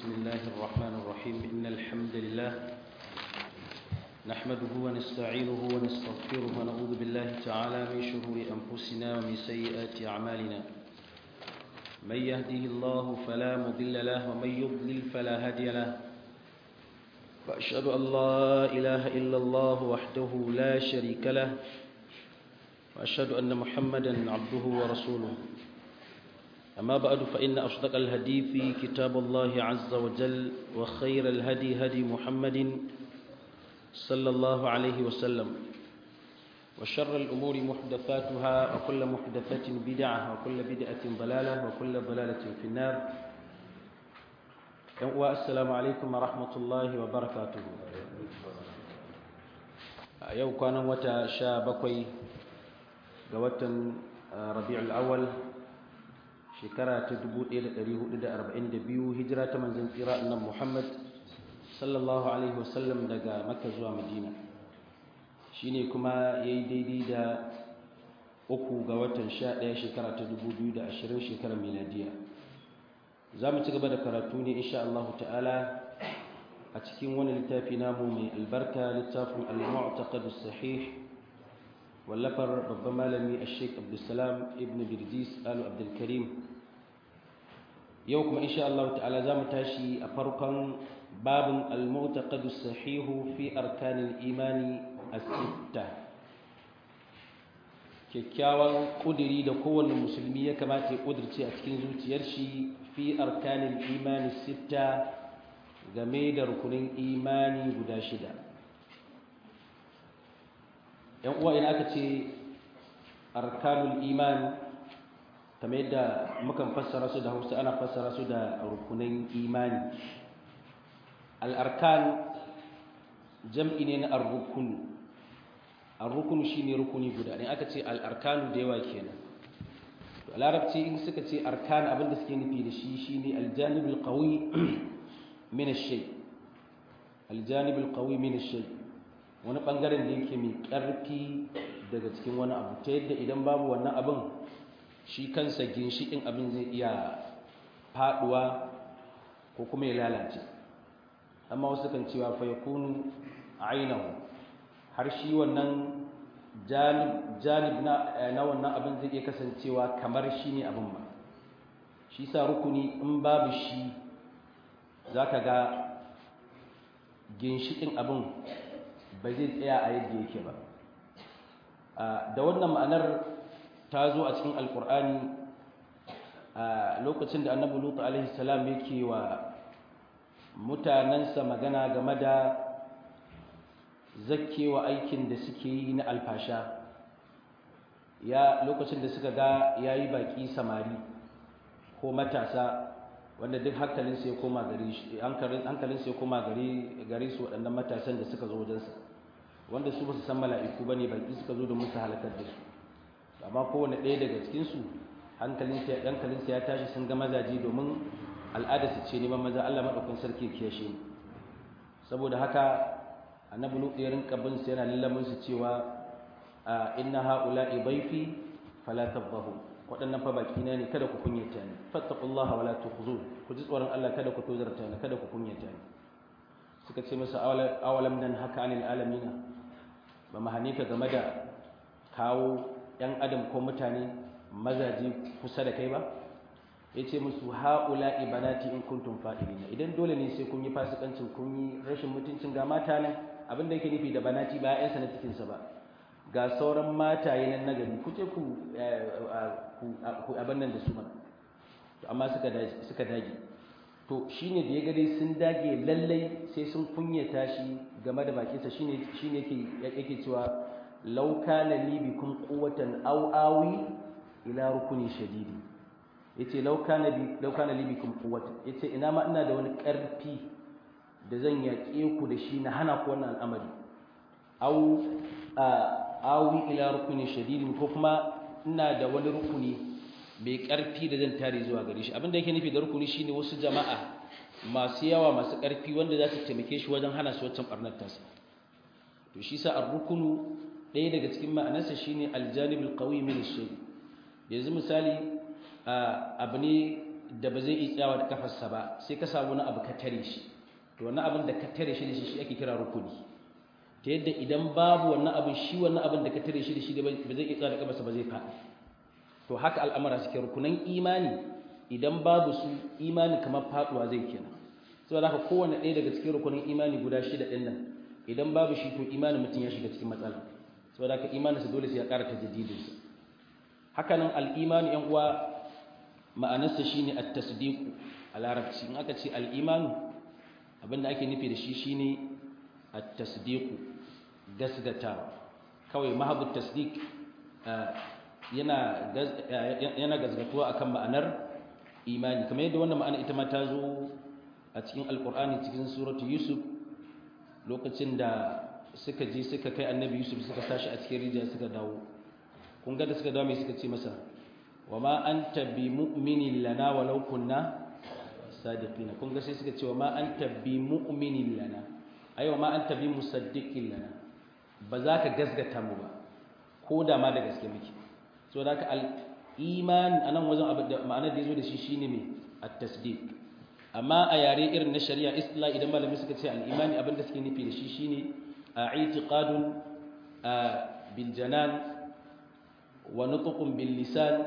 بسم الله الرحمن الرحيم إن الحمد لله نحمده ونستعينه ونستغفره ونعوذ بالله تعالى من شرور أنفسنا ومن سيئات أعمالنا من يهده الله فلا مضل له ومن يضلل فلا هادي له وأشهد أن لا إله إلا الله وحده لا شريك له وأشهد أن محمدا عبده ورسوله أما بعد فإن أصدق الحديث كتاب الله عز وجل وخير الهدي هدي محمد صلى الله عليه وسلم وشر الأمور محدثاتها وكل محدثة بدعة وكل بدعة ضلالة وكل ضلالة في النار السلام عليكم ورحمة الله وبركاته يوم كان وتا شابكوي قوة ربيع الأول shekara ta 1442 hijira ta manzon tsira annabi Muhammad sallallahu alaihi wasallam daga Makka zuwa Madina shine kuma yayi daidai da uku ga watan 11 shekara ta 2020 shekarar miladiya zamu ci gaba da karatu ne insha Allah ta'ala a cikin wani littafi namu mai albarka littafin al-mu'taqad as-sahih wallafar babban malami a sheik abdulsalam ibn birjis alu abdulkarim yau kuma insha Allah ta'ala za mu tashi a farkon babin al-mu'taqad sahihu fi arkanin imani as-sitta kyakkyawan kudiri da kowanne musulmi ya kamata ya kudirce a cikin zuciyar shi fi arkanin imani sitta game da rukunin imani guda shida yan uwa idan aka ce arkanul iman kamar yadda mukan fassara su da hausa ana fassara su da rukunin imani al'arkan jam'i ne na arrukunu arrukunu shi ne rukuni guda ne aka ce al'arkanu da yawa kenan to a larabci in suka ce arkan abinda suke nufi da shi shi ne aljanibul qawi min ash-shay aljanibul qawi min ash-shay wani ɓangaren da yake mai ƙarfi daga cikin wani abu ta yadda idan babu wannan abin shi kansa ginshiƙin abin zai iya faɗuwa ko kuma ya lalace amma wasu kan cewa fa ya kunu ainihu har shi wannan janib na wannan abin zai iya kasancewa kamar shi ne abin ba shi sa rukuni in babu shi za ka ga ginshiƙin abin ba zai tsaya a yadda yake ba da wannan ma'anar ta zo a cikin alkur'ani a lokacin da annabi lutu alaihi salam yake wa mutanensa magana game da zakkewa aikin da suke yi na alfasha ya lokacin da suka ga yayi baki samari ko matasa wanda duk hankalinsa ya koma gare shi hankalinsa ya koma gare gare su waɗannan matasan da suka zo wajensa wanda su ba su san mala'iku bane baki suka zo da musu halakar da su amma kowane ɗaya daga cikin su hankalinsa hankalinsa ya tashi sun ga mazaje domin al'ada su ce neman maza Allah madaukakin sarki ya kiyashe ni saboda haka annabi lut ya rinka bin su yana lallamin su cewa inna haula'i bayfi fala tabbahu waɗannan fa baki na ne kada ku kunyata ni fattaqullaha wala tukhzun ku ji tsoron Allah kada ku tozarta ni kada ku kunyata ni suka ce masa awalam nan haka anil alamina ba mu hane ka game da kawo ‘yan adam ko mutane mazaje kusa da kai ba ya ce musu ha'ula ibanati in kuntum fa'ilina idan dole ne sai kun yi fasikancin kun yi rashin mutuncin ga mata nan abinda yake nufi da banati ba ‘yansa na cikinsa ba ga sauran mataye nan na gari kuce ku abin nan da su mana amma suka dage to shine da ya gade sun dage lallai sai sun kunyata shi game da bakinsa shine shine yake yake cewa law kana li bikum quwwatan aw awi ila rukuni shadidi yace law kana bi law kana li bikum quwwatan yace ina ma ina da wani karfi da zan yaƙe ku da shi na hana ku wannan al'amari aw awi ila rukuni shadidi ko kuma ina da wani rukuni mai ƙarfi da zan tare zuwa gare shi abinda yake nufi da rukuni shine wasu jama'a masu yawa masu ƙarfi wanda za su taimake shi wajen hana su wancan ɓarnar tasa to shi sa ar-rukunu ɗaya daga cikin ma'anarsa shine aljanibul qawi min ash yanzu misali abu ne da ba zai iya tsayawa da kafarsa ba sai ka samu wani abu ka tare shi to wannan abin da ka tare shi da shi shi ake kira rukuni ta yadda idan babu wannan abin shi wannan abin da ka tare shi da shi ba zai iya tsayawa da kafarsa ba zai faɗi to haka al'amara suke rukunan imani idan babu su imani kamar faduwa zai kenan saboda haka kowanne ɗaya daga cikin rukunin imani guda shida ɗin nan idan babu shi to imanin mutum ya shiga cikin matsala saboda haka imaninsa dole sai ya ƙara tajaddidinsa haka nan al'imani ‘yan uwa ma'anarsa shi ne a tasdiku a larabci in aka ce al'imanu abinda ake nufi da shi shi ne a tasdiku gasgatawa kawai mahabu tasdik yana gasgatuwa akan ma'anar imani kamar yadda wannan ma'ana ita ma ta zo a cikin alkur'ani cikin suratu yusuf lokacin da suka je suka kai annabi yusuf suka sashi a cikin rijiya suka dawo kun ga da suka dawo mai suka ce masa wa ma anta bi mu'minin lana walau kunna sadiqina kun ga sai suka ce wa ma anta bi mu'minin lana ai wa ma anta bi musaddiqin lana ba za ka gasgata mu ba ko da ma da gaske muke so da ka al iman anan wajen abin da ma'anar da yazo da shi shine me at-tasdiq amma a yare irin na shari'a istila idan malami suka ce al-imani abin da suke nufi da shi shine a i'tiqadun bil janan wa nutqun bil lisan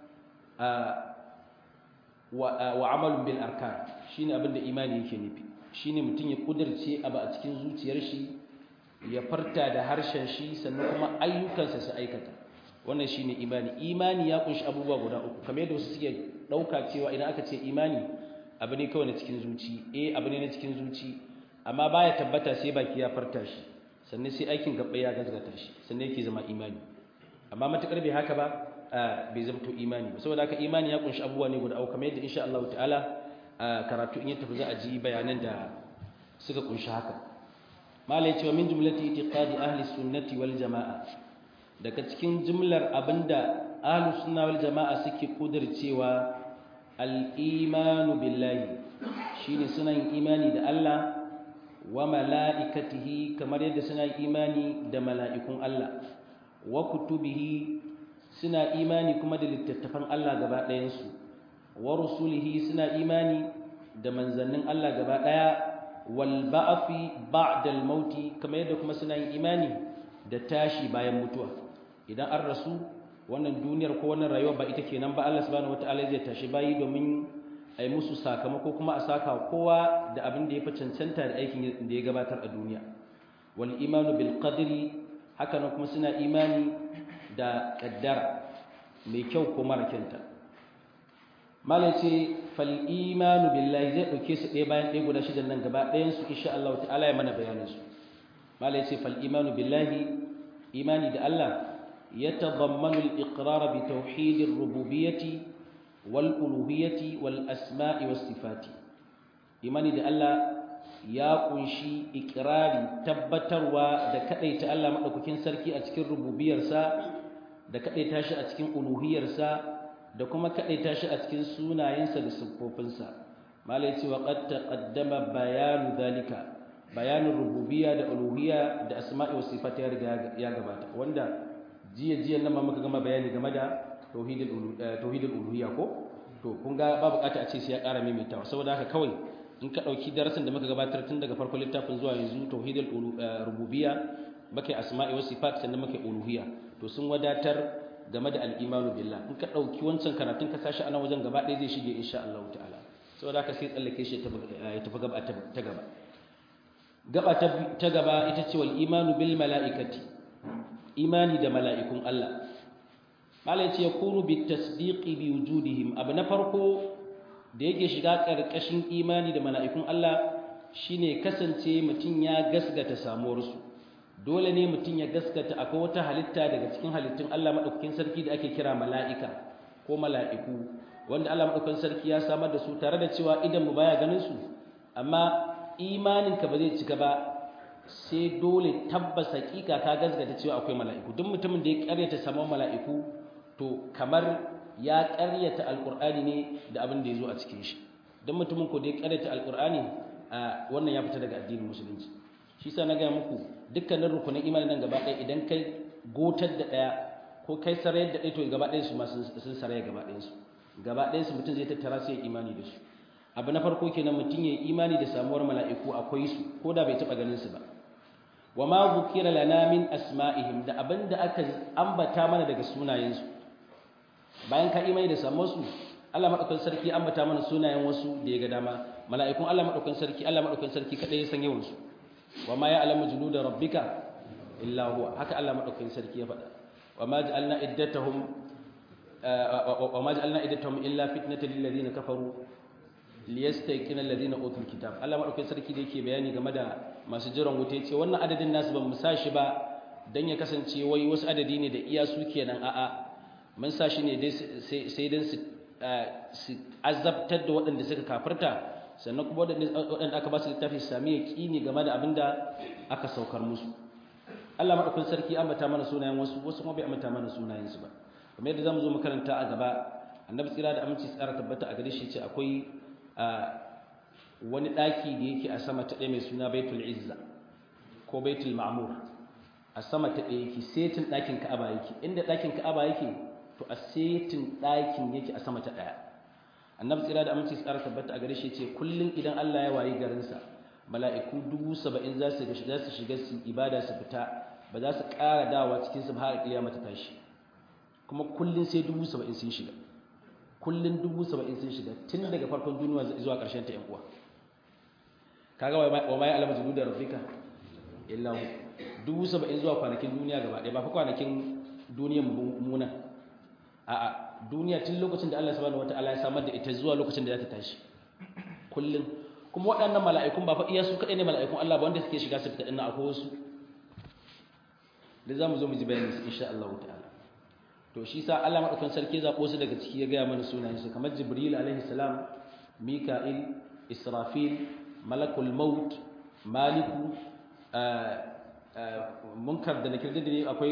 wa amalun bil arkan shine abin da imani yake nufi shine mutum ya kudirce abu a cikin zuciyar shi ya farta da harshen shi sannan kuma ayyukansa su aikata wannan shine imani imani ya kunshi abubuwa guda uku kamar yadda wasu suke dauka cewa idan aka ce imani abu ne kawai na cikin zuci eh abu ne na cikin zuci amma baya tabbata sai baki ya farta shi sannan sai aikin gaba ya gazgata shi sannan yake zama imani amma matakar bai haka ba bai zamto imani ba saboda haka imani ya kunshi abubuwa ne guda uku kamar yadda insha Allah ta'ala karatu in ya tafi za a ji bayanan da suka kunshi haka malai cewa min jumlati itiqadi ahli sunnati wal jamaa daga cikin jumlar abinda ahli sunna wal jamaa suke kudircewa al-imanu billahi shine suna yin imani da Allah wa mala'ikatihi kamar yadda suna yin imani da mala'ikun Allah wa kutubihi suna imani kuma da littattafan Allah gaba ɗayansu wa rusulihi suna imani da manzannin Allah gaba ɗaya wal ba'afi ba'dal mauti kamar yadda kuma suna yin imani da tashi bayan mutuwa idan an rasu wannan duniyar ko wannan rayuwa ba ita kenan ba Allah subhanahu wataala zai tashi bayi domin a yi musu sakamako kuma a saka kowa da abin da ya fi cancanta da aikin da ya gabatar a duniya wal imanu bil qadri haka nan kuma suna imani da kaddara mai kyau ko mara kyanta malai ce fal imanu billahi zai dauke su ɗaya bayan ɗaya guda shidan nan gaba ɗayan su insha Allah ta'ala ya mana bayanin su malai ce fal imanu billahi imani da Allah yatadammanu al-iqrar bi tauhid ar-rububiyyah wal uluhiyyah wal asma'i was sifati imani da Allah ya kunshi ikirari tabbatarwa da kadaita Allah madaukakin sarki a cikin rububiyarsa da kadaita shi a cikin uluhiyarsa da kuma kadaita shi a cikin sunayensa da siffofinsa malai ce wa qad taqaddama bayanu dalika bayanin rububiyya da uluhiyya da asma'i was sifati ya riga ya gabata wanda jiya jiya nan ma muka gama bayani game da tauhidul tauhidul uluhiyya ko to kun ga ba bukata a ce sai ya ƙara maimaitawa saboda haka kawai in ka ɗauki darasin da muka gabatar tun daga farkon littafin zuwa yanzu tauhidul rububiyya muka asma'i wa sifat sannan muka uluhiyya to sun wadatar game da al-imanu billah in ka ɗauki wancan karatun ka sashi ana wajen gaba ɗaya zai shige insha Allah ta'ala saboda haka sai tsallake shi ya tafi gaba ta gaba gaba ta gaba ita ce wal imanu bil mala'ikati imani da mala'ikun Allah malai ce yakunu bit tasdiqi bi wujudihim abu na farko da yake shiga ƙarƙashin imani da mala'ikun Allah shine kasance mutum ya gasgata samuwarsu dole ne mutum ya gaskata akwai wata halitta daga cikin halittun Allah maɗaukakin sarki da ake kira mala'ika ko mala'iku wanda Allah maɗaukakin sarki ya samar da su tare da cewa idan mu baya ganin su amma imaninka ba zai cika ba sai dole tabbas hakika ka gasgata cewa akwai mala'iku duk mutumin da ya karyata samuwar mala'iku to kamar ya ƙaryata alƙur'ani ne da abin da ya zo a cikin shi don mutumin ko da ya ƙaryata alƙur'ani a wannan ya fita daga addinin musulunci shi sa na gaya muku dukkanin rukunin imanin nan gaba ɗaya idan kai gotar da ɗaya ko kai sarayar da ɗaya to gaba ɗaya su ma sun saraya gaba ɗayan su gaba ɗayan su mutum zai tattara sai ya imani da su abu na farko kenan mutum ya imani da samuwar mala'iku akwai su ko da bai taɓa ganin su ba wa ma zukira lana min asma'ihim da abinda aka ambata mana daga sunayensu bayan ka imani da samuwar su Allah madaukakin sarki ambata mana sunayen wasu da ya ga dama mala'ikun Allah madaukakin sarki Allah madaukakin sarki kadai ya san yawan su wa ma ya'lamu junuda rabbika illa huwa haka Allah madaukakin sarki ya faɗa wa ma ja'alna iddatahum wa ma ja'alna iddatahum illa fitnatan lil ladina kafaru liyastayqina alladhina utul kitab Allah madaukakin sarki da yake bayani game da masu jiran wuta yace wannan adadin nasu ban mu sashi ba dan ya kasance wai wasu adadi ne da iya su kenan a'a mun sashi ne dai sai dan su su azabtar da waɗanda suka kafirta sannan kuma waɗanda aka ba su littafi su sami yaƙini game da abin da aka saukar musu Allah maɗaukin sarki ambata mana sunayen wasu wasu kuma bai ambata mana sunayensu ba kamar yadda zamu zo makaranta a gaba annabi tsira da aminci tsara tabbata a gare shi ce akwai wani ɗaki da yake a sama ta ɗaya mai suna baitul izza ko baitul ma'mur a sama ta ɗaya yake setin ɗakin ka'aba yake inda ɗakin ka'aba yake to a setin ɗakin yake a sama ta ɗaya annabi tsira da aminci tsara tabbata a gare shi ce kullum idan Allah ya wayi garinsa mala'iku dubu saba'in za su shiga su ibada su fita ba za su ƙara dawa cikin su har kiyama ta tashi kuma kullum sai dubu saba'in sun shiga kullum dubu saba'in sun shiga tun daga farkon duniya zuwa ƙarshen ta 'yan uwa kaga wa mai alama zubu da rafika illa hu dubu saba'in zuwa kwanakin duniya gaba ɗaya ba fa kwanakin duniyan munan a'a duniya tun lokacin da Allah subhanahu wataala ya samar da ita zuwa lokacin da za ta tashi kullum kuma waɗannan mala'ikun ba fa iya su kaɗai ne mala'ikun Allah ba wanda suke shiga su fita ɗin akwai wasu da za mu zo mu ji bayanin su insha Allah ta'ala to shi sa Allah madaukakin sarki zaɓo su daga ciki ya gaya mana sunayen su kamar Jibril alaihi salam Mika'il Israfil Malakul Maut Maliku munkar da nakir da ne akwai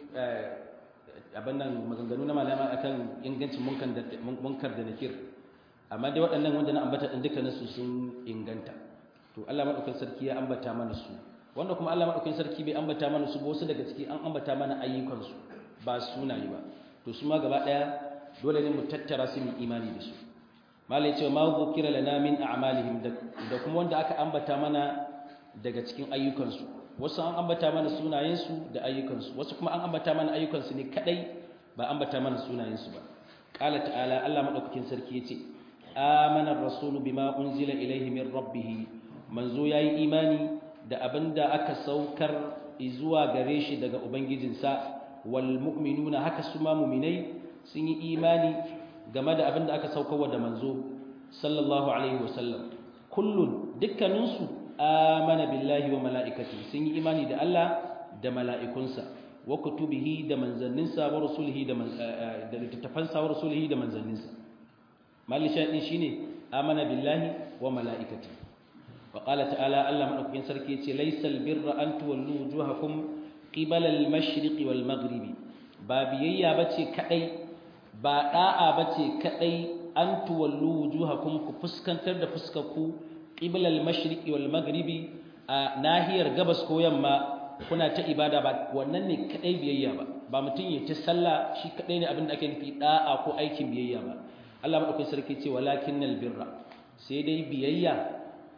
abin nan maganganu na malama akan ingancin munkar da nakir amma dai waɗannan wanda na ambata ɗin dukkanin su sun inganta to Allah madaukakin sarki ya ambata mana su wanda kuma Allah madaukakin sarki bai ambata mana su ba wasu daga ciki an ambata mana ayyukan su ba sunaye ba to su ma gaba daya dole ne mu tattara su mu imani da su malai cewa ma zukira lana min a'malihim da kuma wanda aka ambata mana daga cikin ayyukan su wasu an ambata mana sunayen su da ayyukan su wasu kuma an ambata mana ayyukan su ne kadai ba ambata mana sunayen su ba qala ta'ala Allah madaukakin sarki yace amana ar-rasulu bima unzila ilayhi min rabbih manzo yayi imani da abinda aka saukar zuwa gare shi daga ubangijinsa walmu'minuna haka su ma mu'minai sun yi imani game da abin da aka saukarwa da manzo sallallahu alaihi wasallam kullun dukkaninsu amana billahi wa mala'ikati sun yi imani da Allah da mala'ikunsa wa kutubihi da manzanninsa wa rasulihi da da littattafansa wa rasulihi da manzanninsa mali shaɗin shine amana billahi wa mala'ikati wa qala ta'ala Allah madaukakin sarki yace laysal birra an tuwallu wujuhakum qibala al-mashriqi wal maghribi ba biyayya bace kadai ba da'a bace kadai an tuwallu wujuhakum ku fuskantar da fuskarku qibala al-mashriqi wal maghribi a nahiyar gabas ko yamma kuna ta ibada ba wannan ne kadai biyayya ba ba mutum ya ta sallah shi kadai ne abin da ake nufi da'a ko aikin biyayya ba Allah madaukakin sarki ce walakinnal birra sai dai biyayya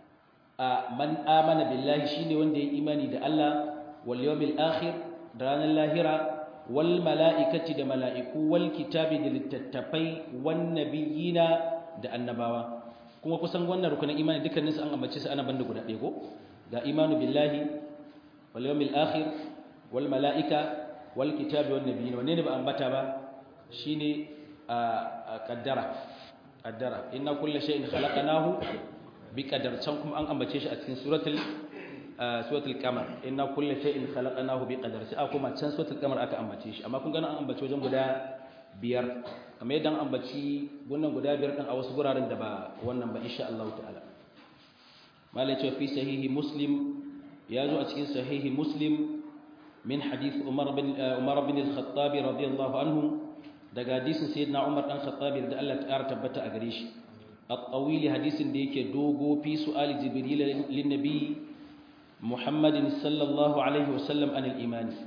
a man amana billahi shine wanda ya imani da Allah wal yawmil akhir da ranar lahira wal mala'ikati da mala'iku wal kitabi da littattafai wan nabiyina da annabawa kuma kusan wannan rukunin imani dukkanin su an ambace su ana banda guda ɗaya ko ga imanu billahi wal yawmil akhir wal mala'ika wal kitabi wan nabiyina wanne ne ba ambata ba shine a kaddara kaddara inna kullu shay'in khalaqnahu bi qadar can kuma an ambace shi a cikin suratul suratul qamar inna kullu shay'in khalaqnahu bi qadar sai kuma can suratul qamar aka ambace shi amma kun ga an ambace wajen guda biyar kamar yadda an ambaci wannan guda biyar din a wasu guraren da ba wannan ba insha Allah ta'ala malai ce fi sahihi muslim ya zo a cikin sahihi muslim min hadith umar bin umar bin al-khattab radiyallahu anhu daga hadisin sayyidina umar dan khattab da Allah ta tabbata a gare shi at-tawil hadisin da yake dogo fi su'ali jibril lin nabi muhammadin sallallahu alaihi wasallam anil imani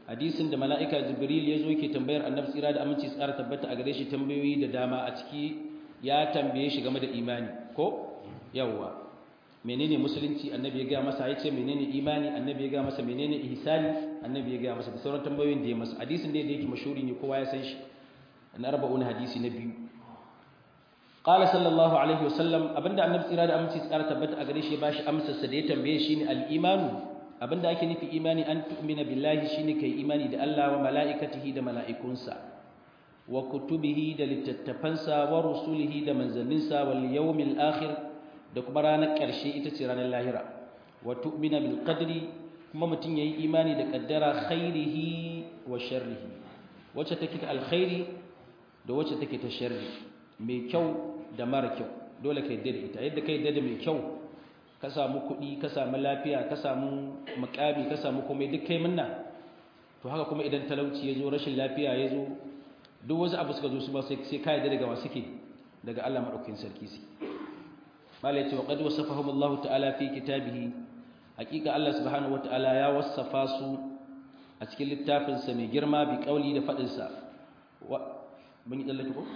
hadisin da mala'ika jibril ya zo ke tambayar annabi tsira da aminci tsara tabbata a gare shi tambayoyi da dama a ciki ya tambaye shi game da imani ko yawwa menene musulunci annabi ya ga masa ya ce menene imani annabi ya ga masa menene ihsani annabi ya ga masa da sauran tambayoyin da ya masa hadisin da yake mashhuri ne kowa ya san shi na arba'un hadisi na biyu qala sallallahu alaihi wasallam abinda annabi tsira da aminci tsara tabbata a gare shi ya bashi amsar sa da ya tambaye shi ne al-imanu abinda ake nufi imani an tu'mina billahi shine kai imani da Allah wa mala'ikatihi da mala'ikunsa wa kutubihi da littattafansa wa rusulihi da manzanninsa wal yawmil akhir da kuma ranar ƙarshe ita ce ranar lahira wa tu'mina bil qadri kuma mutum yayi imani da kaddara khairihi wa sharrihi wacce take ta alkhairi da wacce take ta sharri mai kyau da mara kyau dole ka yadda da ita yadda ka yadda da mai kyau ka samu kuɗi ka samu lafiya ka samu makami ka samu komai duk kai munna to haka kuma idan talauci ya zo rashin lafiya ya zo duk wasu abu suka zo su ba sai ka yadda daga wa suke daga Allah madaukakin sarki su mala yace wa qad wasafahum Allah ta'ala fi kitabihi hakika Allah subhanahu wa ta'ala ya wasafa su a cikin littafin sa mai girma bi kauli da fadin sa mun yi tsallake ko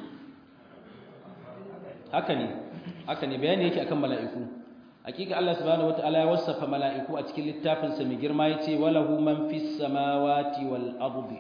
haka ne haka ne bayani yake akan mala'iku hakika Allah subhanahu wataala ya wasafa mala'iku a cikin littafin sa mai girma yace walahu man fis samawati wal ardi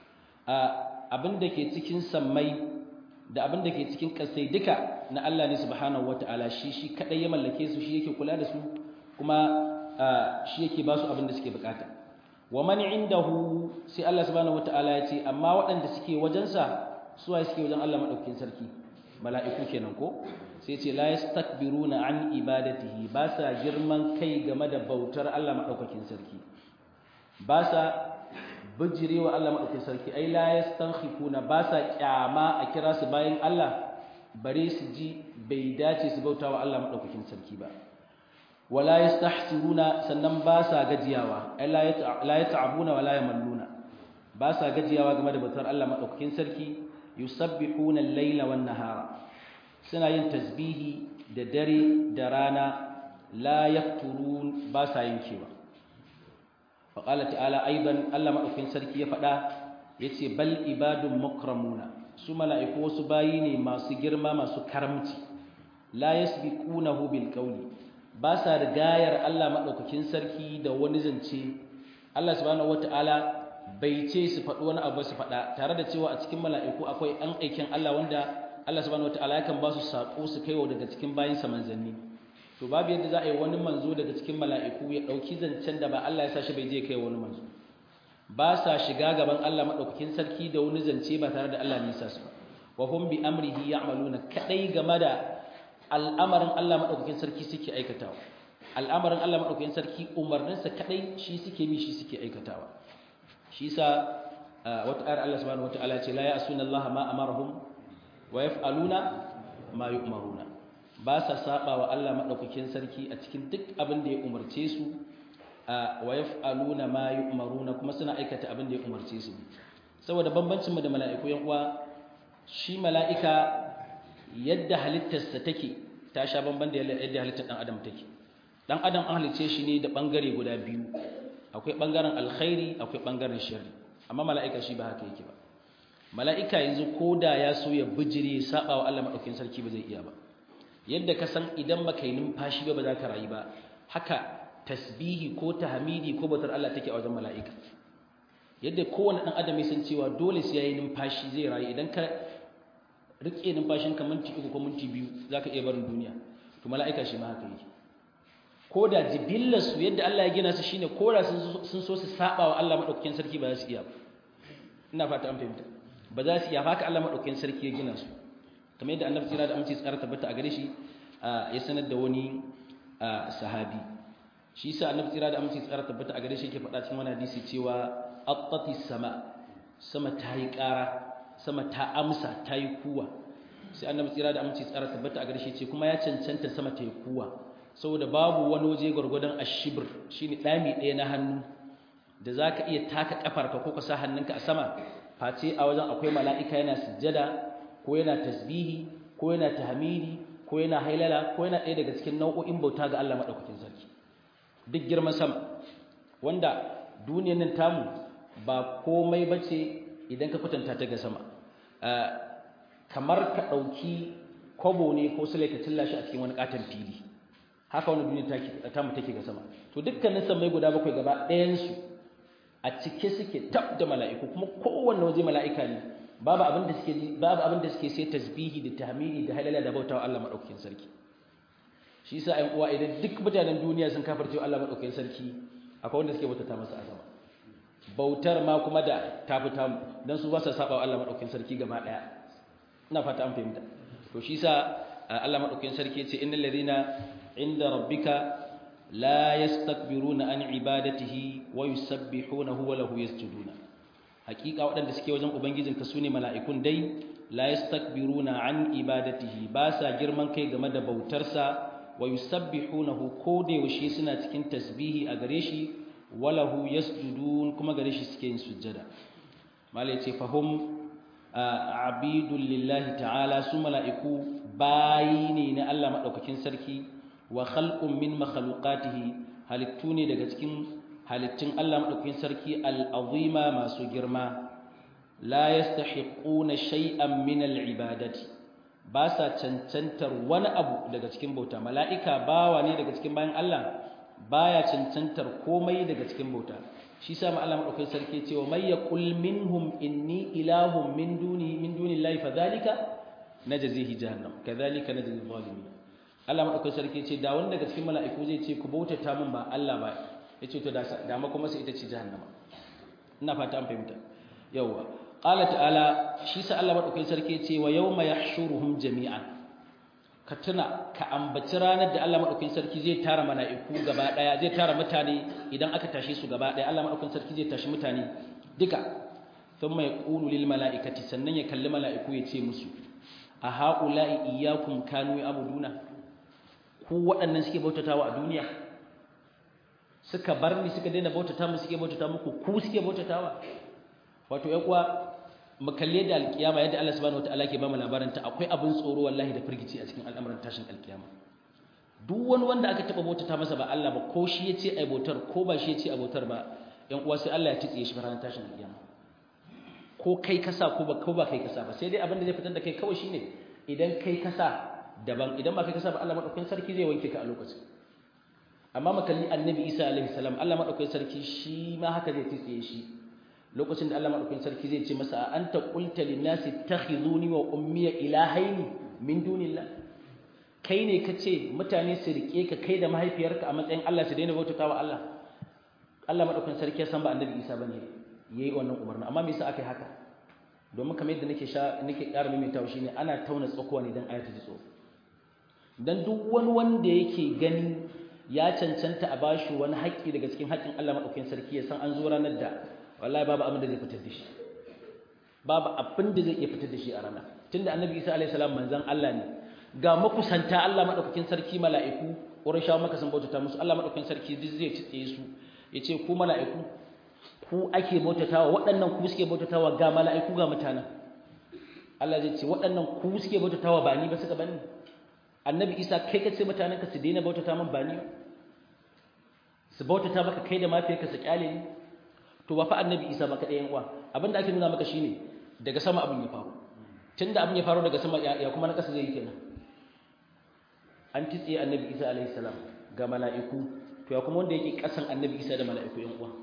abinda ke cikin sammai da abinda ke cikin kasai duka na Allah ne subhanahu wataala shi shi kadai ya mallake su shi yake kula da su kuma shi yake ba su abinda suke bukata wa man indahu sai Allah subhanahu wataala yace amma waɗanda suke wajensa suwaye suke wajen Allah madaukakin sarki mala'iku kenan ko sai ce la yastakbiruna an ibadatihi ba sa girman kai game da bautar Allah madaukakin sarki ba sa bijirewa Allah madaukakin sarki ai la yastankhifuna ba sa kyama a kira su bayan Allah bare su ji bai dace su bautawa Allah madaukakin sarki ba wala yastahsiruna sannan ba sa gajiyawa ai la yata'abuna wala yamalluna ba sa gajiyawa game da bautar Allah madaukakin sarki yusabbihuna al-laila wan-nahara suna yin tasbihi da dare da rana la yafturun ba sa yankewa fa qala ta'ala aidan Allah madaukakin sarki ya faɗa yace bal ibadun mukramuna su mala'iku wasu bayi ne masu girma masu karamci la yasbiqunahu bil qawli ba sa rigayar Allah madaukakin sarki da wani zance Allah subhanahu wataala bai ce su faɗi wani abu su faɗa tare da cewa a cikin mala'iku akwai an aikin Allah wanda Allah subhanahu wataala yakan ba su sako su kaiwa daga cikin bayin sa manzanni to babu yadda za a yi wani manzo daga cikin mala'iku ya dauki zancen da ba Allah ya sa shi bai je kai wani manzo ba sa shiga gaban Allah madaukakin sarki da wani zance ba tare da Allah ne ya sa su ba wa hum bi amrihi ya'maluna kadai game da al'amarin Allah madaukakin sarki suke aikatawa al'amarin Allah madaukakin sarki umarninsa kadai shi suke bi shi suke aikatawa shi sa wata ayar Allah subhanahu wataala ce la ya'suna Allah ma amarahum wa yaf'aluna ma yu'maruna ba sa saba wa Allah madaukakin sarki a cikin duk abin da ya umarce su wa yaf'aluna ma yu'maruna kuma suna aikata abin da ya umarce su saboda bambancin mu da mala'iku yan uwa shi mala'ika yadda halittarsa take ta sha bamban da yadda halittar dan adam take dan adam an halice shi ne da bangare guda biyu akwai ɓangaren alkhairi akwai ɓangaren shari amma mala'ika shi ba haka yake ba mala'ika yanzu ko da ya so ya bijire saba wa Allah maɗaukin sarki ba zai iya ba yadda ka san idan ba ka yi numfashi ba ba za ka rayu ba haka tasbihi ko tahmidi ko bautar Allah take a wajen mala'ika yadda kowane ɗan adam ya san cewa dole sai ya yi numfashi zai rayu idan ka riƙe numfashinka minti uku ko minti biyu za ka iya barin duniya to mala'ika shi ma haka yake ko da jibillarsu yadda Allah ya gina su shine ko da sun so su saba wa Allah madaukakin sarki ba za su iya ba ina fata an fahimta ba za su iya haka Allah madaukakin sarki ya gina su kamar yadda Annabi tsira da aminci tsara tabbata a gare shi ya sanar da wani sahabi shi yasa Annabi tsira da aminci tsara tabbata a gare shi yake faɗa cikin wani hadisi cewa attati sama sama ta yi ƙara sama ta amsa ta yi kuwa sai Annabi tsira da aminci tsara tabbata a gare shi ce kuma ya cancanta sama ta yi kuwa saboda babu wani waje gwargwadon ashibir shine ɗami ɗaya na hannu da za ka iya taka ƙafarka ko ka sa hannunka a sama face a wajen akwai mala'ika yana sujjada ko yana tasbihi ko yana tahmidi ko yana hailala ko yana ɗaya daga cikin nau'o'in bauta ga Allah maɗaukakin sarki duk girman sama wanda duniyar nan tamu ba komai bace idan ka kwatanta ta ga sama kamar ka ɗauki kwabo ne ko sule ka tilla shi a cikin wani katon fili haka wani duniya ta mu take ga sama to dukkanin sammai guda bakwai gaba ɗayansu a cike suke tab da mala'iku kuma kowanne waje mala'ika ne babu abin da suke babu abin da suke sai tasbihi da tahmidi da halala da bautawa Allah madaukakin sarki shi yasa ayan uwa idan duk mutanen duniya sun kafirce Allah madaukakin sarki akwai wanda suke bautata masa a sama bautar ma kuma da ta fita mu dan su ba su saba wa Allah madaukakin sarki gaba daya ina fata an fahimta to shi yasa Allah madaukakin sarki ya ce innal ladina inda rabbika la yastakbiruna an ibadatihi wa yusabbihunahu wa lahu yasjuduna hakika waɗanda suke wajen ubangijinka sune mala'ikun dai la yastakbiruna an ibadatihi ba sa girman kai game da bautarsa wa yusabbihunahu ko da yaushe suna cikin tasbihi a gare shi wa lahu yasjudun kuma gare shi suke yin sujjada malai ce fahum abidul lillahi ta'ala su mala'iku bayi ne na Allah madaukakin sarki wa khalqun min makhluqatihi halittu ne daga cikin halittun Allah madaukakin sarki al-azima masu girma la yastahiquna shay'an min al-ibadati ba sa cancantar wani abu daga cikin bauta mala'ika bawa ne daga cikin bayan Allah baya cancantar komai daga cikin bauta shi sa ma Allah madaukakin sarki cewa may yaqul minhum inni ilahun min duni min dunillahi fadhalika najzihi jahannam kadhalika najzi zalimin Allah madaukakin sarki ce da wanda daga cikin mala'iku zai ce ku bautata min ba Allah ba yace to da da ma kuma sai ita ce jahannama ina fata an fahimta yawa qala ta'ala shi sa Allah madaukakin sarki ce wa yawma yahshuruhum jami'an ka tuna ka ambaci ranar da Allah madaukakin sarki zai tara mala'iku gaba daya zai tara mutane idan aka tashi su gaba daya Allah madaukakin sarki zai tashi mutane duka thumma yaqulu lil mala'ikati sannan ya kalli mala'iku ya ce musu a haula'i iyyakum kanu ya'buduna ku waɗannan suke bautatawa a duniya suka bar ni suka daina bautata mu suke bautata muku ku suke bautatawa wato ƴan uwa mu kalle da alkiyama yadda Allah subhanahu wataala ke ba mu labarin ta akwai abin tsoro wallahi da firgici a cikin al'amuran tashin alkiyama duk wani wanda aka taba bautata masa ba Allah ba ko shi yace ai bautar ko ba shi yace ai bautar ba ƴan uwa sai Allah ya titsiye shi ranar tashin alkiyama ko kai kasa ko ba ko ba kai kasa ba sai dai abin da zai fitar da kai kawai shine idan kai kasa daban idan ba kai kasa ba Allah madaukakin sarki zai wanke ka a lokacin amma makalli annabi Isa alaihi salam Allah madaukakin sarki shi ma haka zai tsiye shi lokacin da Allah madaukakin sarki zai ce masa a anta qulta lin-nasi ittakhizuni wa ummi ilahaini min dunillah kai ne kace mutane su rike ka kai da mahaifiyarka a matsayin Allah su daina bautawa Allah Allah madaukakin sarki ya san ba annabi Isa bane yayi wannan umarni amma me yasa aka yi haka domin kamar yadda nake sha nake ƙara maimaitawa shine ana tauna tsakuwa ne dan ayata ji tsoro dan duk wani wanda yake gani ya cancanta a bashi wani haƙƙi daga cikin haƙƙin Allah madaukakin sarki ya san an zo ranar da wallahi babu abin da zai fitar da shi babu abin da zai iya fitar da shi a ranar tunda annabi Isa alaihi salam manzon Allah ne ga makusanta Allah madaukakin sarki mala'iku Qurayshawa maka sun bautata musu Allah madaukakin sarki duk zai tsaye su yace ku mala'iku ku ake bautatawa waɗannan ku suke bautatawa ga mala'iku ga mutanen Allah zai ce waɗannan ku suke bautatawa ba ni ba suka bani annabi Isa kai kace mutanen ka su daina bautata min ba ni su bautata maka kai da mafiyarka su kyale ni to ba fa annabi Isa ba kadai yan uwa abinda ake nuna maka shine daga sama abin ya faru tunda abin ya faru daga sama ya kuma na kasa zai yi kenan an titsiye annabi Isa alaihi salam ga mala'iku to ya kuma wanda yake kasan annabi Isa da mala'iku yan uwa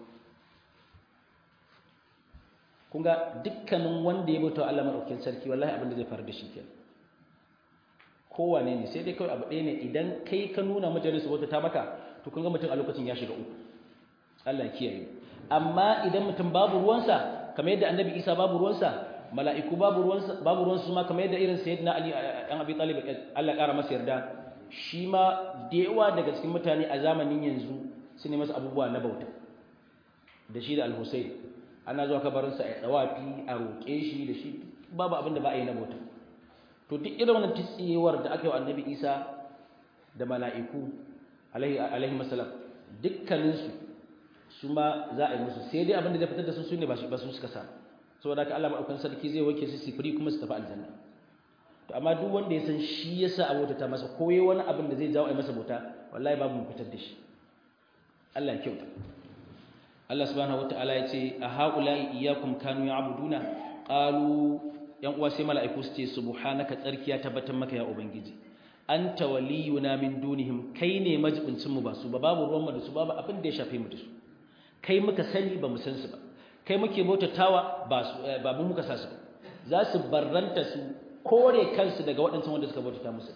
kun ga dukkanin wanda ya bauta Allah madaukakin sarki wallahi abin da zai faru da shi kenan kowane ne sai dai kawai abu ɗaya ne idan kai ka nuna majalis wata ta maka to kun ga mutum a lokacin ya shiga uku Allah ya kiyaye amma idan mutum babu ruwansa kamar yadda annabi Isa babu ruwansa mala'iku babu ruwansa babu ruwansu ma kamar yadda irin sayyidina Ali an Abi Talib Allah ƙara masa yarda shi ma da yawa daga cikin mutane a zamanin yanzu su ne masa abubuwa na bauta da shi da Al-Husayn ana zuwa kabarinsa a tsawafi a roƙe shi da shi babu abin da ba a yi na bauta to duk irin wannan tsiyewar da aka yi wa annabi isa da mala'iku alaihi masalam dukkaninsu su ma za a yi musu sai dai abin da zai fitar da su su ne ba su suka sa saboda haka Allah maɗaukan sarki zai wake su sifiri kuma su tafi aljanna to amma duk wanda ya san shi ya sa abota ta masa ko wani abin da zai jawo a masa bauta wallahi babu mu fitar da shi Allah ya kyauta Allah subhanahu wataala ya ce a haula'i iyyakum kanu ya'buduna qalu yan uwa sai mala'iku su ce subhanaka tsarkiya tabbatar maka ya ubangiji anta waliyuna min dunihim kai ne majibincin mu ba su ba babu ruwan mu da su babu abin da ya shafe mu da su kai muka sani ba mu san su ba kai muke bautatawa ba su ba mu muka sa su ba za su barranta su kore kansu daga waɗancan wanda suka bautata musu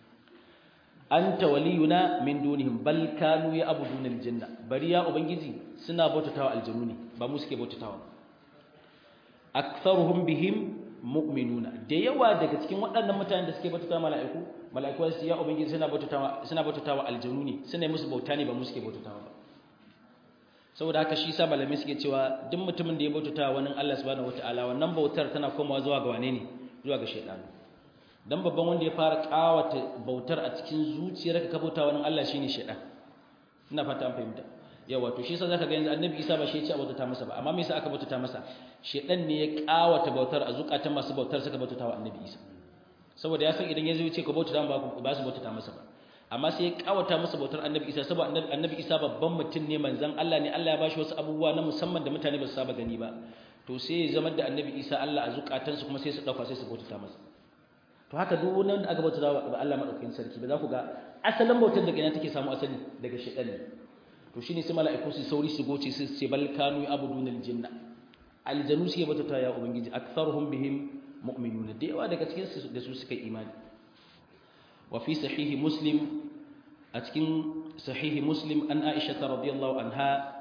anta waliyuna min dunihim bal kanu ya'buduna aljanna bari ya ubangiji suna bautatawa aljanu ne ba mu suke bautatawa aktharuhum bihim mu'minuna da yawa daga cikin waɗannan mutanen da suke bautatawa mala'iku mala'iku su ya ubangiji suna bautatawa suna bautatawa aljanu ne suna musu bauta ne ba mu suke bautatawa ba saboda haka shi sa malamai suke cewa duk mutumin da ya bautatawa wani Allah subhanahu wataala wannan bautar tana komawa zuwa ga wane ne zuwa ga shaytanu dan babban wanda ya fara kawata bautar a cikin zuciyarka ka bauta wani Allah shine shaytan ina fata an fahimta yawa to shi yasa zaka ga yanzu annabi Isa ba shi ya ce bautata masa ba amma me yasa aka bautata masa shaytan ne ya kawata bautar a zukatan masu bautar suka bautata wa annabi Isa saboda ya san idan ya zo ya ce ka bautata ba ba su bautata masa ba amma sai ya kawata masa bautar annabi Isa saboda annabi Isa babban mutum ne manzon Allah ne Allah ya bashi wasu abubuwa na musamman da mutane ba su saba gani ba to sai ya zama da annabi Isa Allah a zukatansu kuma sai su dauka sai su bautata masa to haka duk wanda aka bauta wa Allah madaukakin sarki ba za ku ga asalin bautar daga ina take samu asali daga shaytan ne to shine sai mala'iku su sauri su goce su ce bal kanu ya'buduna aljanna aljanu suke bauta ya ubangiji aktharuhum bihim mu'minun da yawa daga cikin su da su suka imani wa fi sahihi muslim a cikin sahihi muslim an aisha radhiyallahu anha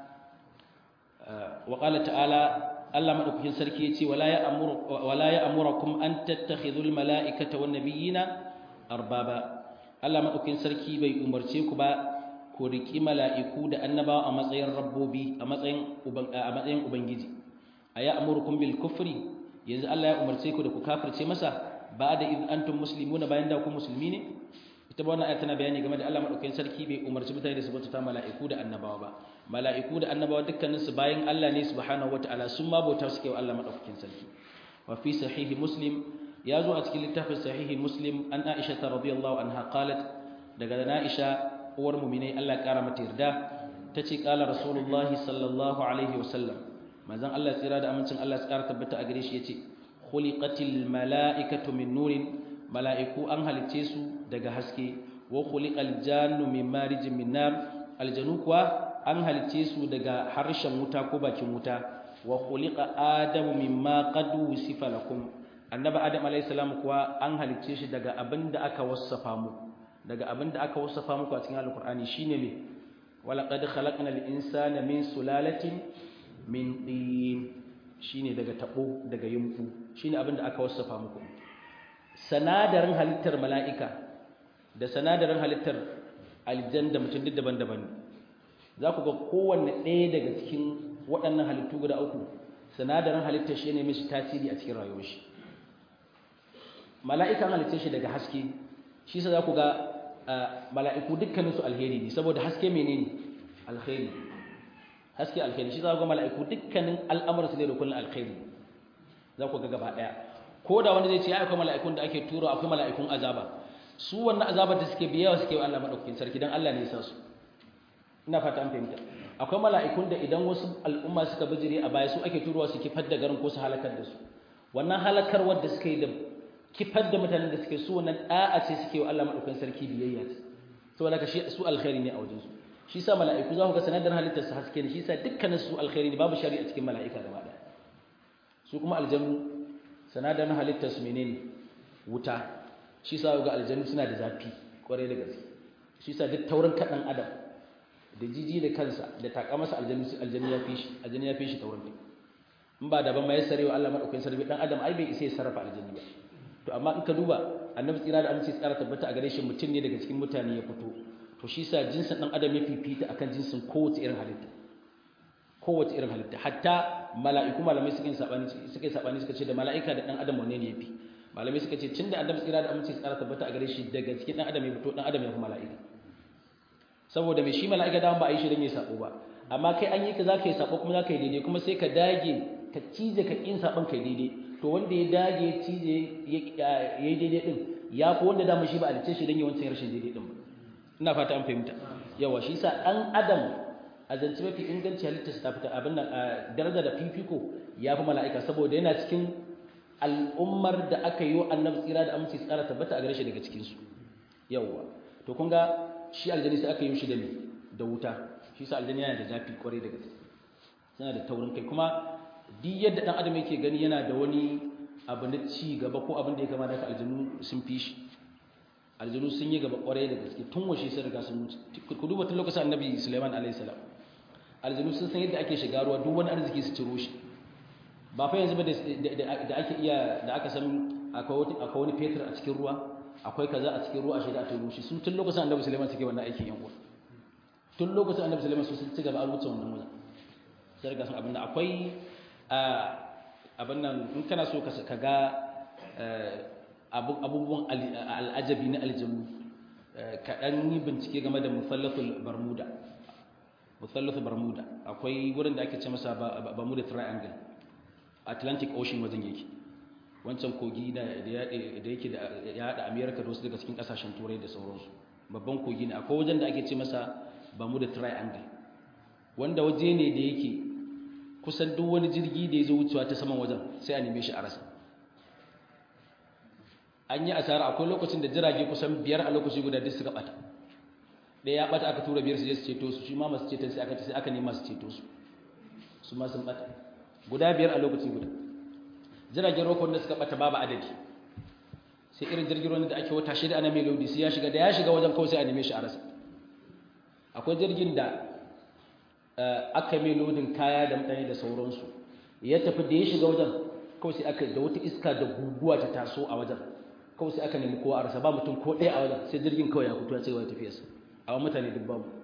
wa qala ta'ala Allah madaukakin sarki yace wala ya'muru wala ya'murukum an tattakhidhul mala'ikata wan nabiyina arbaba Allah madaukakin sarki bai umarce ku ba ku riki mala'iku da annabawa a matsayin rabbobi a matsayin a matsayin ubangiji aya amurukum bil kufri yanzu Allah ya umarce ku da ku kafirce masa ba'da id antum muslimuna bayan da ku musulmi ne ita ba wannan ayat tana bayani game da Allah madaukakin sarki bai umarci mutane da su bauta mala'iku da annabawa ba mala'iku da annabawa dukkanin su bayan Allah ne subhanahu wataala sun ma bauta suke wa Allah madaukakin sarki wa fi sahihi muslim ya zo a cikin littafin sahihi muslim an Aisha radhiyallahu anha qalat daga Aisha uwar mu'minai Allah ya kara mata yarda tace qala rasulullahi sallallahu alaihi wasallam manzon Allah tsira da amincin Allah ya kara tabbata a gare shi yace khuliqatil mala'ikatu min nurin mala'iku an halice su daga haske wa khuliqal jannu min marijin min nar aljanu kuwa an halice su daga harshen wuta ko bakin wuta wa khuliqa adamu mimma qad wusifa lakum annabi adam alayhi salam kuwa an halice shi daga abinda aka wassafa mu daga abinda aka wassafa muku a cikin alqur'ani shine me wala qad khalaqnal insana min sulalatin min tin shine daga tabo daga yumbu shine abinda aka wassafa muku sanadarin halittar mala'ika da sanadarin halittar aljan da mutum duk daban-daban za ku ga kowanne ɗaya daga cikin waɗannan halittu guda uku sanadarin halittar shi ne mishi tasiri a cikin rayuwar shi mala'ika halittar shi daga haske shi sa za ku ga mala'iku dukkaninsu alheri ne saboda haske menene alheri haske alheri shi za ku ga mala'iku dukkanin al'amuransu ne da kullum alheri za ku ga gaba ɗaya ko da wanda zai ce ya akwai mala'ikun da ake turo akwai mala'ikun azaba su wannan azabar da suke biyawa suke wa Allah madaukakin sarki dan Allah ne ya sa su ina fata an fahimta akwai mala'ikun da idan wasu al'umma suka bijire a baya su ake turowa su kifar da garin ko su halakar da su wannan halakar wadda suka yi da kifar da mutanen da suke su wannan da'a ce suke wa Allah madaukakin sarki biyayya saboda ka shi su alkhairi ne a wajen su shi sa mala'iku za ku ga sanadar halittar su haske ne shi sa dukkanin su alkhairi ne babu shari'a cikin mala'ika gaba daya su kuma aljannu sanadarin halittarsu menene wuta shi sa ga aljannu suna da zafi kwarai da gaske shi sa duk taurin kaɗan adam da jiji da kansa da taƙa masa aljannu ya fi shi aljannu ya fi shi taurin kai in ba daban ma ya sarewa Allah madaukakin sarki dan adam ai bai isa ya sarrafa aljannu ba to amma in ka duba annabi tsira da amince tsara tabbata a gare shi mutum ne daga cikin mutane ya fito to shi sa jinsin dan adam ya fifita akan jinsin kowace irin halitta kowace irin halitta hatta mala'iku malamai suka yi sabani suka yi sabani suka ce da mala'ika da dan adam wanne ne yafi malamai suka ce tunda annabi tsira da amince tsara tabbata a gare shi daga cikin dan adam ya fito dan adam ya fi mala'ika saboda mai shi mala'ika da ba a yi shi dan ya sabo ba amma kai an yi ka zaka yi sabo kuma zaka yi daidai kuma sai ka dage ka cije ka kin sabon kai daidai to wanda ya dage ya cije ya yi daidai din ya fi wanda da shi ba a lice shi dan yawancin rashin daidai din ba ina fata an fahimta yawa shi sa dan adam a zance mafi inganci halittarsa ta fita abin nan daraja da fifiko ya fi mala'ika saboda yana cikin al'ummar da aka yi wa annabi tsira da aminci tsara tabbata a gare shi daga cikinsu yawwa to kun ga shi aljani sai aka yi shi da me da wuta shi sa aljani yana da zafi kwarai da gaske yana da taurin kai kuma duk yadda dan adam yake gani yana da wani abu na ci gaba ko abin da ya kama da aljanu sun fi shi aljanu sun yi gaba kwarai da gaske tun washe sun riga sun mutu ku duba tun lokacin annabi Sulaiman alaihi salam aljanu sun san yadda ake shiga ruwa duk wani arziki su ciro shi ba fa yanzu ba da ake iya da aka san akwai wani fetur a cikin ruwa akwai kaza a cikin ruwa a shaida a turo shi sun tun lokacin annabi Sulaiman suke wannan aikin yan uwa tun lokacin annabi Sulaiman su sun ci gaba a rubuta wannan wajen sai riga sun abin da akwai abin nan in kana so ka ga abubuwan al'ajabi na aljanu kaɗan yi bincike game da musallatul bermuda musallatul bermuda akwai wurin da ake ce masa bermuda triangle atlantic ocean wajen yake wancan kogi da yake da ya haɗa america da wasu daga cikin ƙasashen turai da sauransu babban kogi ne akwai wajen da ake ce masa bermuda triangle wanda waje ne da yake kusan duk wani jirgi da ya zo wucewa ta saman wajen sai a neme shi a rasa an yi asara akwai lokacin da jirage kusan biyar a lokaci guda duk suka bata ɗaya ya bata aka tura biyar su je su ceto su shi ma masu ceton sai aka sai aka nema su ceto su su ma sun bata guda biyar a lokaci guda jiragen rokon da suka bata babu adadi sai irin jirgin ruwan da ake wata shida ana mai lodi sai ya shiga da ya shiga wajen kawai sai a neme shi a rasa akwai jirgin da aka mai lodin kaya da mutane da sauransu ya tafi da ya shiga wajen kawai sai aka da wata iska da guguwa ta taso a wajen kawai sai aka nemi kowa a rasa ba mutum ko ɗaya a wajen sai jirgin kawai ya fito ya ce wa tafiyarsa a wani mutane duk babu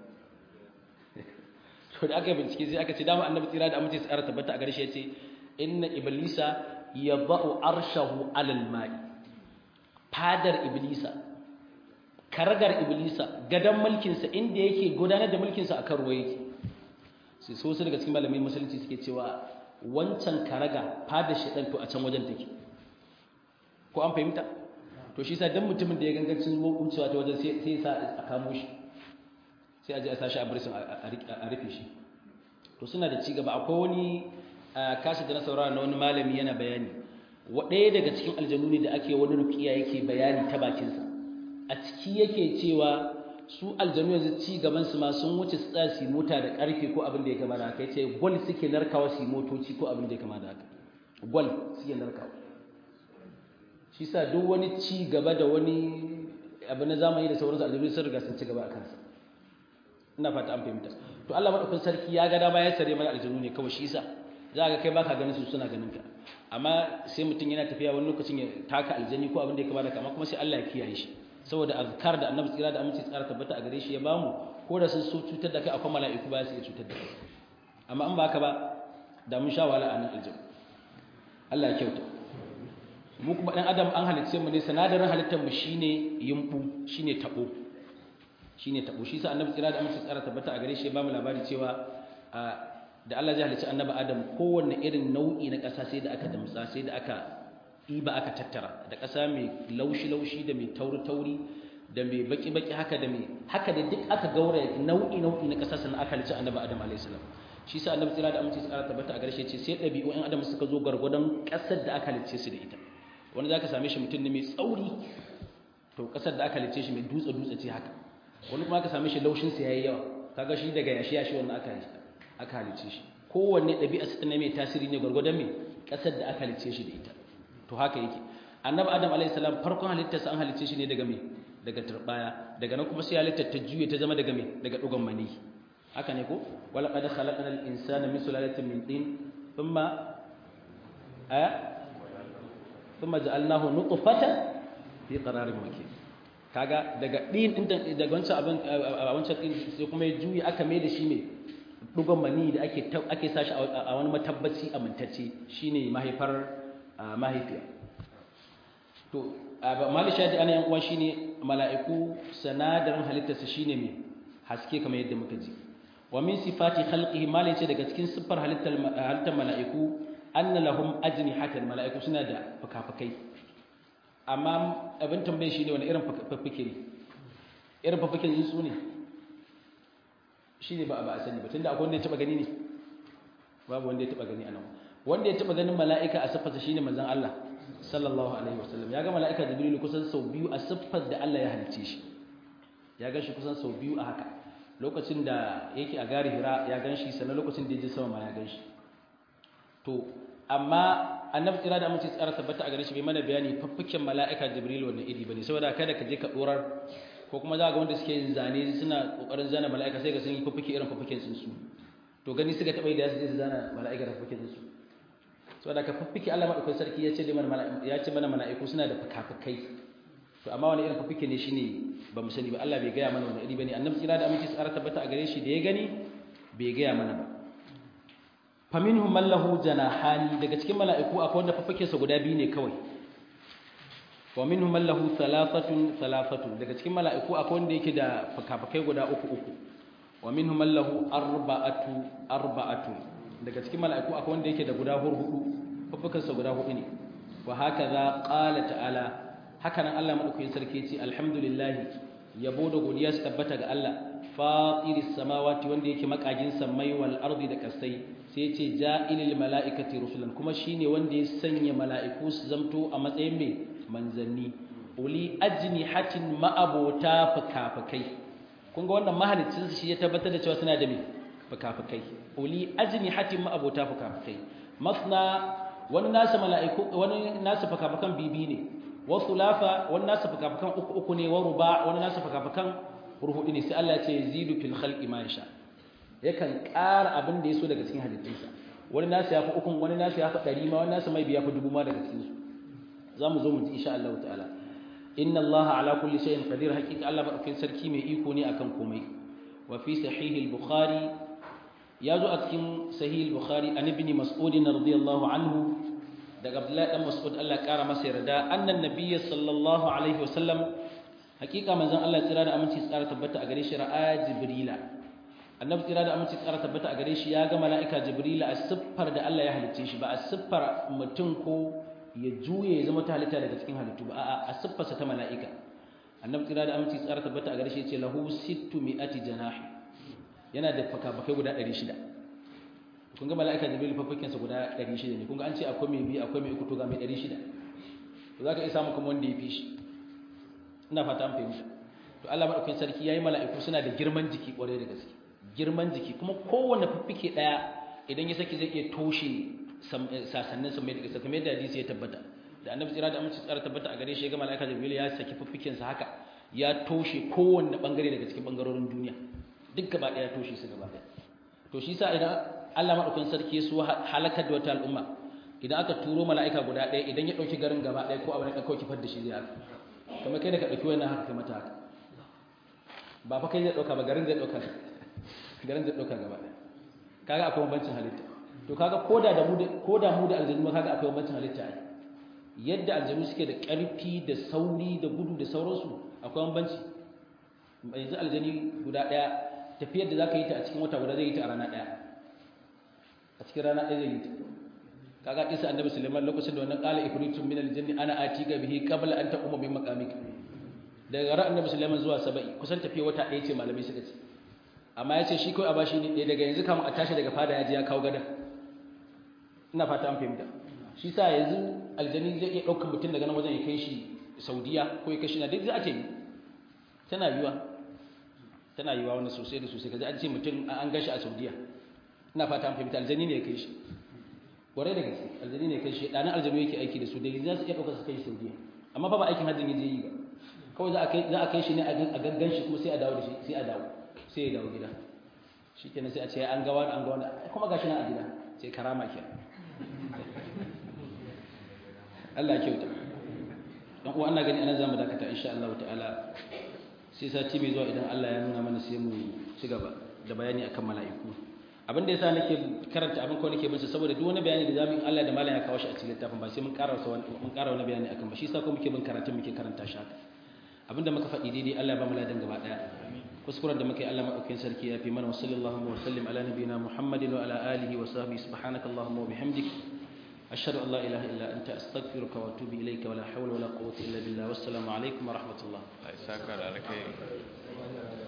to da aka yi bincike sai aka ce dama annabi tsira da amince tsara tabbata a garshe ya ce inna iblisa yadau arshahu alal ma'i fadar iblisa karagar iblisa gadan mulkinsa inda yake gudanar da mulkinsa akan ruwa yake sai so su daga cikin malamai musulunci suke cewa wancan karaga fada shaɗan to a can wajen take ko an fahimta to shi sa dan mutumin da ya gangancin wucewa ta wajen sai ya sa a kamo shi sai a je a sashi a barisin a rufe shi to suna da ci gaba akwai wani kashi da na saurara na wani malami yana bayani ɗaya daga cikin aljanu ne da ake wani rukiya yake bayani ta bakinsa a ciki yake cewa su aljanu yanzu ci gaban su ma sun wuce su tsaya su mota da karfe ko abin da ya kama da haka yace gwal suke narkawa su motoci ko abin da ya kama da haka gwal suke narkawa shi sa duk wani ci gaba da wani abu na zamani da sauransu aljanu sun riga sun ci gaba a kansa ina fata an fahimta to Allah madaukakin sarki ya ga dama ya sare mana aljanu ne kawai shi yasa za ka kai baka ganin su suna ganin ka amma sai mutum yana tafiya wani lokacin ya taka aljani ko abin da ya kama da kama kuma sai Allah ya kiyaye shi saboda azkar da annabi tsira da aminci tsara tabbata a gare shi ya bamu ko da sun so cutar da kai akwai mala'iku ba su iya cutar da kai amma an baka ba da mun sha wahala a nan aljanna Allah ya kyauta mu kuma dan adam an halicce mu ne sanadarin halittar mu shine yimbu shine tabo shine tabo shi sa annabi tsira da aminci tsara tabbata a gare shi ya bamu labari cewa da Allah zai halicci annabi adam kowanne irin nau'i na ƙasa sai da aka damtsa sai da aka ɗiba aka tattara da ƙasa mai laushi-laushi da mai tauri-tauri da mai baki-baki haka da mai haka da duk aka gaura nau'i-nau'i na ƙasa sannan aka halicci annabi adam alaihissalam shi sa annabi tsira da aminci tsara tabbata a garshe ce sai ɗabi'u ɗan adam suka zo gargwadon ƙasar da aka halicce su da ita wani za ka same shi mutum ne mai tsauri to ƙasar da aka halicce shi mai dutse-dutse ce haka wani kuma aka same shi laushinsa ya yi yawa kaga shi daga yashi-yashi wannan aka aka halicce shi kowanne ɗabi'a su ne mai tasiri ne gwargwadon mai ƙasar da aka halicce shi da ita to haka yake annabi adam alayhi salam farkon halittarsa an halicce shi ne daga me daga turbaya daga nan kuma sai halittar ta juye ta zama daga me daga dugon mani haka ne ko wala qad khalaqnal insana min sulalatin min tin thumma a thumma ja'alnahu nutfatan fi qararin makin kaga daga din din daga wancan abin wancan din sai kuma ya juye aka mai da shi ne dugon mani da ake ake sashi a wani matabbaci amintacce shine mahaifar mahaifiya to mali shadi ana yan uwa shine mala'iku sanadarin halittarsa shine mai haske kamar yadda muka ji wa min sifati khalqihi mali ce daga cikin siffar halittar halittar mala'iku anna lahum ajnihatan mala'iku suna da fukafukai amma abin tambaye shine wani irin fukafuke ne irin fukafuken su ne shine ba ba a sani ba tunda akwai wanda ya taba gani ne babu wanda ya taba gani anan wanda ya taba ganin mala'ika a siffarsa shine manzon Allah sallallahu alaihi wasallam ya ga mala'ika jibril kusan sau biyu a siffar da Allah ya halicce shi ya gan shi kusan sau biyu a haka lokacin da yake a gari hira ya gan shi sannan lokacin da ya je sama ma ya gan shi to amma annabi tsira da amince tsara tabbata a gare shi bai mana bayani faffiken mala'ika jibril wannan iri bane saboda kada ka je ka dorar ko kuma za ga wanda suke yin zane suna kokarin zana mala'ika sai ga sun yi faffike irin faffiken sun su to gani suka taba yi da su zana mala'ika da faffiken su saboda ka faffike Allah madaukakin sarki ya ce da mana ya ce mana mala'iku suna da fakafakai to amma wani irin faffike ne shine ba mu sani ba Allah bai gaya mana wani iri bane annabi tsira da amince tsara tabbata a gare shi da ya gani bai gaya mana ba faminhum man lahu janahani daga cikin mala'iku akwai wanda fafakensa guda biyu ne kawai wa minhum man lahu thalathatun thalathatun daga cikin mala'iku akwai wanda yake da fakafakai guda uku uku wa minhum man lahu arba'atu arba'atu daga cikin mala'iku akwai wanda yake da guda hudu fafakensa guda hudu ne wa hakaza qala ta'ala haka nan Allah madaukakin sarki yace alhamdulillah yabo da godiya su tabbata ga Allah fatiris samawati wanda yake makagin samai wal ardi da kasai sai ce ja'ilil mala'ikati rusulan kuma shine wanda ya sanya mala'iku su zamto a matsayin mai manzanni uli ajnihatin ma'abota fukafukai kun ga wannan mahalicin su shi ya tabbatar da cewa suna da mai fukafukai uli ajnihatin ma'abota fukafukai masna wani nasu mala'iku wani nasu fukafukan bibi ne wa thulafa wani nasu fukafukan uku uku ne wa ruba wani nasu fukafukan hurhudu ne sai Allah ya ce yazidu fil khalqi ma yasha yakan ƙara abin da ya so daga cikin halittunsa wani nasu ya fi ukun wani nasu ya fi ɗari ma wani nasu mai biya fi dubu ma daga cikinsu za mu zo mu ji insha Allah ta'ala inna Allah ala kulli shay'in qadir haqiqa Allah madaukakin sarki mai iko ne akan komai wa fi sahih al-bukhari ya zo a cikin sahih al-bukhari an ibn mas'ud radiyallahu anhu daga Abdullahi dan Mas'ud Allah ƙara masa yarda annan nabiyyi sallallahu alaihi wasallam haqiqa manzon Allah tsira da aminci tsara tabbata a gare shi ra'a jibrila annabi tsira da aminci tsara tabbata a gare shi ya ga mala'ika jibrila a siffar da Allah ya halicce shi ba a siffar mutum ko ya juye ya zama ta halitta daga cikin halittu ba a'a a siffarsa ta mala'ika annabi tsira da aminci tsara tabbata a gare shi ya ce lahu sittu mi'ati janahi yana da fakafakai guda 600 kun ga mala'ika jibril fafakin sa guda 600 ne kun ga an ce akwai mai biyu akwai mai uku to ga mai 600 to zaka iya samu kuma wanda ya fi shi ina fata an fahimta to Allah madaukakin sarki yayi mala'iku suna da girman jiki kwarai da gaske girman jiki kuma kowanne fiffike daya idan ya saki zai iya toshe sasannin sa mai da gaske kamar yadda hadisi ya tabbata da annabi tsira da amince tsara tabbata a gare shi ga mala'ika jibril ya saki fiffiken sa haka ya toshe kowanne bangare daga cikin bangarorin duniya duk gaba daya ya toshe su gaba daya to shi sa idan Allah madaukakin sarki ya so halakar da wata al'umma idan aka turo mala'ika guda daya idan ya dauki garin gaba daya ko abin da kawai kifar da shi zai haka kamar kai da ka dauki wannan haka kai mata haka ba fa kai zai dauka ba garin zai dauka garin zai dauka gaba daya kaga akwai bambancin halitta to kaga koda da mu da koda mu da aljannu kaga akwai bambancin halitta ai yadda aljannu suke da karfi da sauri da gudu da sauransu akwai bambanci yanzu aljani guda daya tafiyar da zaka yi ta a cikin wata guda zai yi ta a rana daya a cikin rana daya zai yi ta kaga kisa annabi Sulaiman lokacin da wannan qala ifritun min aljanni ana atika bihi qabla an taquma bi maqamik daga ran annabi Sulaiman zuwa saba'i kusan tafiya wata daya ce malamai suka ce amma ya ce shi kawai a bashi ne daga yanzu kama a tashi daga fada ya ji ya kawo gadon ina fata an fahimta shi sa yanzu aljani zai iya ɗaukar mutum daga nan wajen ya kai shi saudiya ko ya kai shi na duk za a ce tana yiwa tana yiwa wani sosai da sosai kaji an ce mutum an gashi a saudiya ina fata an fahimta aljani ne ya kai shi kwarai da gaske aljani ne ya kai shi ɗanin aljanu yake aiki da su da za su iya ɗaukar su kai shi saudiya amma fa ba aikin hajjin ya je yi ba kawai za a kai shi ne a gangan shi kuma sai a dawo da shi sai a dawo sai ya dawo gida shi kenan sai a ce an gawa an gawa kuma gashi nan a gida sai karama ke Allah ya kyauta dan uwa ana gani anan zamu dakata insha Allah ta'ala sai sati mai zuwa idan Allah ya nuna mana sai mu ci gaba da bayani akan mala'iku abin da yasa nake karanta abin ko nake bin saboda duk wani bayani da zamu yi Allah da malam ya kawo shi a cikin littafin ba sai mun ƙara mun ƙara wani bayani akan ba shi yasa ko muke bin karatun muke karanta shi haka abinda muka faɗi daidai Allah ya ba mu ladan gaba daya kuskuren da muka yi Allah maɗaukakin sarki ya fi mana wasu sallallahu wa sallim ala nabiyina Muhammadin wa ala alihi wa sahbihi subhanaka Allahumma wa bihamdik ashhadu an la ilaha illa anta astaghfiruka wa atubu ilayka wa la hawla wa la quwwata illa billah wassalamu alaikum wa rahmatullah ai saka da alkai